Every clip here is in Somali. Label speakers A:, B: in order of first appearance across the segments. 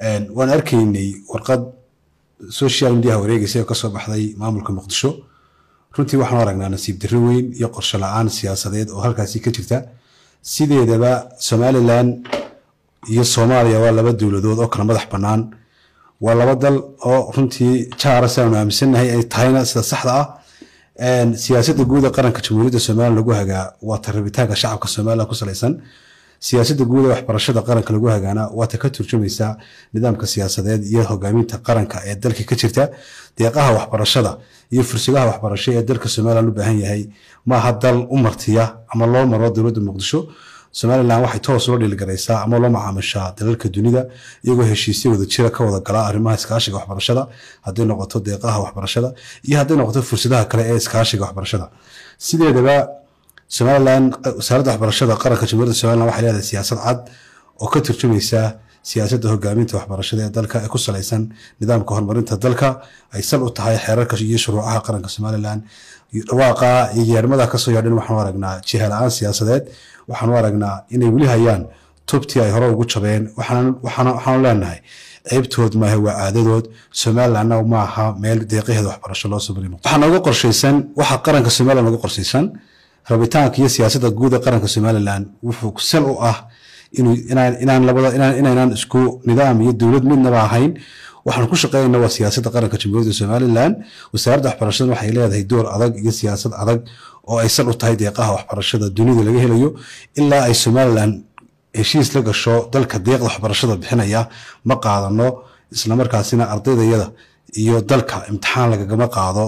A: waan arkaynay warqad social mediaha wareegaysa oo kasoo baxday maamulka muqdisho runtii waxaan aragnaa nasiib darro weyn iyo qorsho la-aan siyaasadeed oo halkaasi ka jirta sideedaba somalilan iyo soomaaliya waa laba dowladood oo kala madax bannaan waa laba dal oo runtii jaara si aanu aaminsannahay ay tahayna sida saxda ah siyaasadda guud ee qaranka jamhuuriyadda somalilan lagu hagaa waa ta rabitaanka shacabka somalilan ku salaysan siyaasadda guud ee waxbarashada qaranka lagu hagaana waa ta ka turjumaysa nidaamka siyaasadeed iyo hogaaminta qaranka ee dalka ka jirta deeqaha waxbarashada iyo fursadaha waxbarasho ee dalka somalilan u baahan yahay maaha dal u martiya ama loo maro dowladda muqdisho somalilan waxay toos ula dhiilgaraysaa ama loo macaamishaa dalalka dunida iyagoo heshiisya wada jira ka wada galaa arrimaha iskaashiga waxbarashada hadday noqoto deeqaha waxbarashada iyo hadday noqoto fursadaha kale ee iskaashiga waxbarashada sideedaba somalilan wasaaradda waxbarashada qaranka jamhuuriyadda somalilan waxay leedahay siyaasad cad oo ka turjumaysa siyaasadda hogaaminta waxbarashada ee dalka ee ku salaysan nidaamka horumarinta dalka ay sal u tahay xeerarka iyo shuruucaha qaranka somalilan dhawaaqa iyo yeermada kasoo yaadhin waxaanu aragnaa jiha la-aan siyaasadeed waxaanu aragnaa inay weli hayaan tubtii ay hore ugu jabeen waxaanu leenahay ceybtood maaha waa caadadood somalilanna maaha meel deeqaheeda waxbarasho loo soo marimo waxaa nooga qorshaysan waxa qaranka somalilan nooga qorshaysan rabitaanka iyo siyaasadda guud ee qaranka somalilan wuxuu sal u ah inaan labada inaynaan isku nidaam iyo dowlad midnaba ahayn waxaan ku shaqeynayna waa siyaasadda qaranka jamhuuriyadda somalilan wasaaradda waxbarashada waxay leedahay door adag iyo siyaasad adag oo ay sal u tahay deeqaha waxbarashada dunida laga helayo ilaa ay somalilan heshiis la gasho dalka deeqda waxbarashada bixinaya ma qaadano islamarkaasina ardaydayada iyo dalka imtixaan lagagama qaado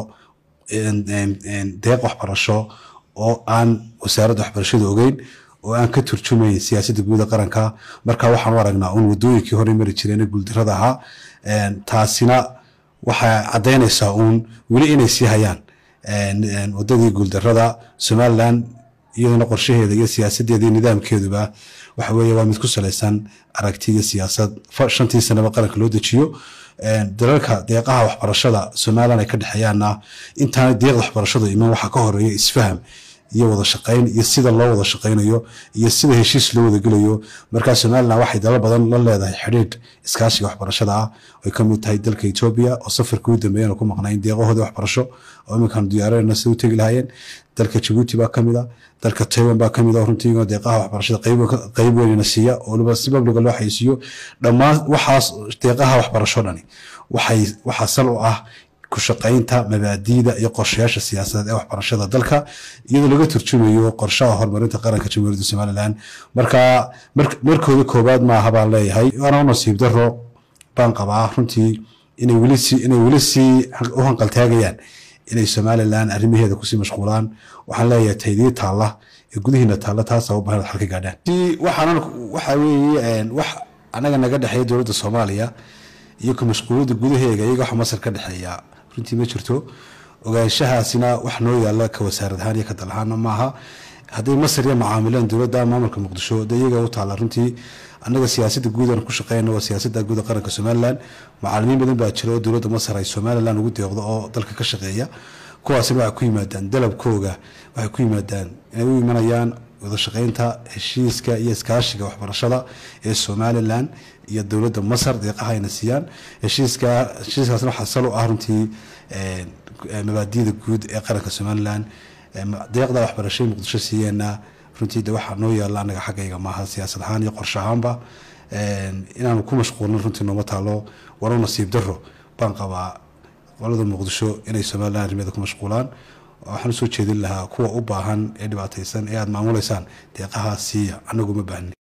A: deeq waxbarasho oo aan wasaaradda waxbarashada ogeyn oo aan ka turjumayn siyaasadda guuda qaranka marka waxaan u aragnaa uun wadooyinkii hore mari jireen guuldarada ahaa taasina waxay caddaynaysaa uun weli inay sii hayaan wadadii guuldarada somalilan iyadana qorshaheeda iyo siyaasadeeda iyo nidaamkeeduba waxa weeye waa mid ku salaysan aragti iyo siyaasad shantii sanaba qaranka loo dejiyo dalalka deeqaha waxbarashada somalilan ay ka dhexeeyaanna intaana deeqda waxbarashadu iman waxaa ka horeeya isfaham iyo wada shaqayn iyo sida loo wada shaqaynayo iyo sida heshiis loo wada gelayo markaa somalilan waxay dalal badan la leedahay xidhiidh iskaashiga waxbarashada ah ay ka mid tahay dalka etoobiya oo safarkii u dambeeyana ku maqnayn deeqahooda waxbarasho oo iminkaan diyaararena sida u tegi lahaayeen dalka jabuuti baa kamid a dalka taiwan baa kamid a runtii deeqaha waxbarashada qayb weynina siiya oo waliba si babliga loo xayisiiyo dhammaan waxaas deeqaha waxbarasho dhani waxay waxaa sal u ah ku shaqaynta mabaadiida iyo qorshayaasha siyaasadeed ee waxbarashada dalka iyadoo laga turjumayo qorshaha horumarinta qaranka jamhuuriyadda somalilan marka markooda koowaad maaha baan leeyahay waana u nasiib daro baan qabaa runtii inay weli si inay weli sii u hanqaltaagayaan inay somalilan arrimaheeda kusii mashquulaan waxaan leeyahay taydii taalla ee gudihiina taalla taasa u bahan xalka gaadhaan waxaan waxa weeye wax anaga naga dhexeeya dowladda soomaaliya iyo ka mashquuliyadda gudaheega iyaga wax masar ka dhexeeya runtii ma jirto ogaanshahaasina wax noo yaalla ka wasaarad ahaan iyo ka dal ahaana maaha hadday masar iyo macaamilaan dowladda maamulka muqdisho de iyaga u taalla runtii annaga siyaasadda guud aan ku shaqeyna waa siyaasadda guud ee qaranka somalilan macaalimiin badan baa jira oo dowladda masar ay somalilan ugu deeqdo oo dalka ka shaqeeya kuwaasina waxay ku yimaadaan dalabkooga waxay ku yimaadaan inay u imanayaan wada shaqeynta heshiiska iyo iskaashiga waxbarashada ee somalilan iyo dowladda masar deeqaha ayna siiyaan heshiiska heshiiskaasna waxaa sal u ah runtii mabaadida guud ee qaranka somalilan deeqda waxbarashada muqdisho siiyeenna runtii de waxaa noo yaalla anaga xaggayga maaha siyaasad ahaan iyo qorshe ahaanba inaanu ku mashquulin runtii nooma taalo walo nasiib daro baan qabaa qolada muqdisho inay somalilan arrimeeda ku mashquulaan waxaan usoo jeedin lahaa kuwa u baahan ee dhibaataysan ee aada maamuleysaan deeqaha siiya anagu ma baahni